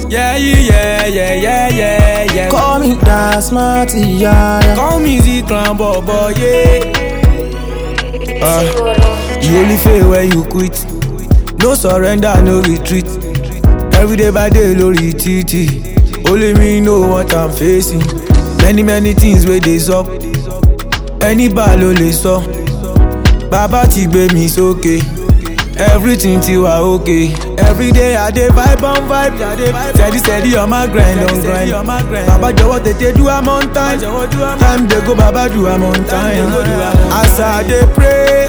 Yeah, yeah, yeah, yeah, yeah, yeah. Call me that smarty, yeah, yeah. Call me Z-Clan Bobo, yeah. Uh, you only fail when you quit. No surrender, no retreat. Every day by day, lórí títì. Only me know what I'm facing. Many, many things wey dey sup. Ẹni bá ló lè sọ. Bàbá ti gbé mi sókè. Everything ti wà okay. Every day I dey vibe on vibe. Steady steady on my grind on grind. Bàbá jọ̀wọ́ tètè do am on time. Time dey go bàbá do am on time. As I dey pray,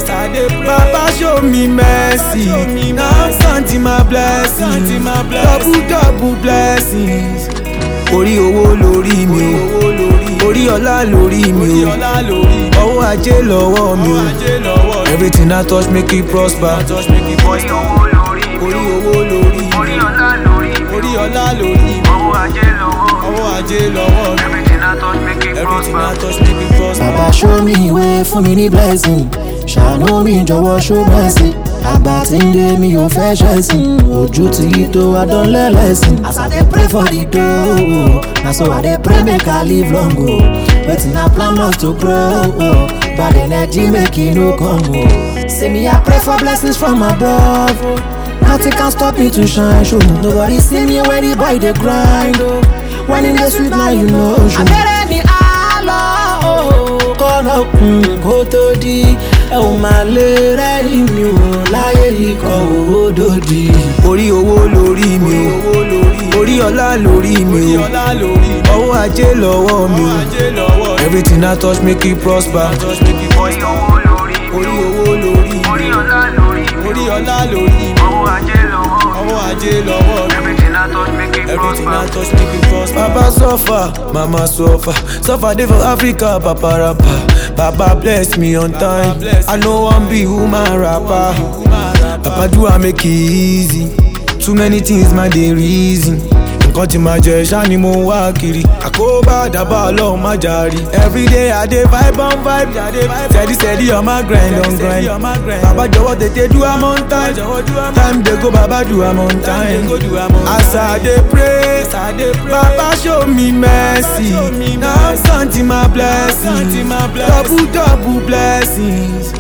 Bàbá show me mercy. Now santi my blessings. Double double blessings. Orí owó lórí mi o. Orí ọlá lórí mi o. Ọwọ́ ajé lọ́wọ́ mi o. Everything I touch make it prosper. Orí owó lórí mi, Orí owó lórí mi. orí ọlá lórí mi, Orí ọlá lórí mi. owó ajé lọ́wọ́ mi. Ọwọ́ ajé lọ́wọ́ mi. Everything I touch make it Everything I prosper. touch make it prosper. Bàbá show me way fún mi ní blessing. Ṣàánú mi jọ̀wọ́ show mercy. Àgbà tí ń dé mi ò fẹ́ ṣẹ̀sìn. Ojú ti yí tó adánlẹ́lẹ́sìn. As I dey pray for the dough, na so I dey pray make I live long o. Wetin I plan not to grow o. Bad energy make e no come o. Say me I pray for blessings from above o. Nothing can stop me to shine show. Nobody see me when the boy dey grind o. When e dey sweet now you know show. Abẹ́rẹ́ ni a lọ o. Kọ́nà kùn kó tó di. Ẹ ò máa lè rẹ́rìn mi o. Láyé ikọ̀ owó dòdì. Orí owó lórí mi o. Orí ọlá lórí mi o. Ọwọ́ ajé lọ́wọ́ mi o. Everything I touch make it prosper. Orí owó lórí mi, Orí owó lórí mi. orí ọlá lórí mi, Orí ọlá lórí mi. owó ajé lọ́wọ́ mi. Ọwọ́ ajé lọ́wọ́ mi. Everything I touch make it Everything I prosper. touch make it prosper. Papa suffer, mama suffer. Suffer dey for Africa, papa rapper. Papa bless me on time. I no wan be woman rapper. Papa do I make it easy. Too many things my dey reason. Nǹkan tí màá jẹ ṣá ni mo ń wá kiri. Àkóbá àdàbà ọlọ́run má jàrí. Everyday I dey vibe on vibe. Steady steady on my grind on grind. Bàbá jọ̀wọ́ tètè do am on time. Time dey go bàbá do am on time. As I dey pray, Baba show me mercy. Now santi my blessings. Double double blessings.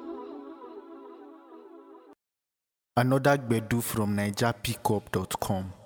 Another Gbedu from NigerPickup.com.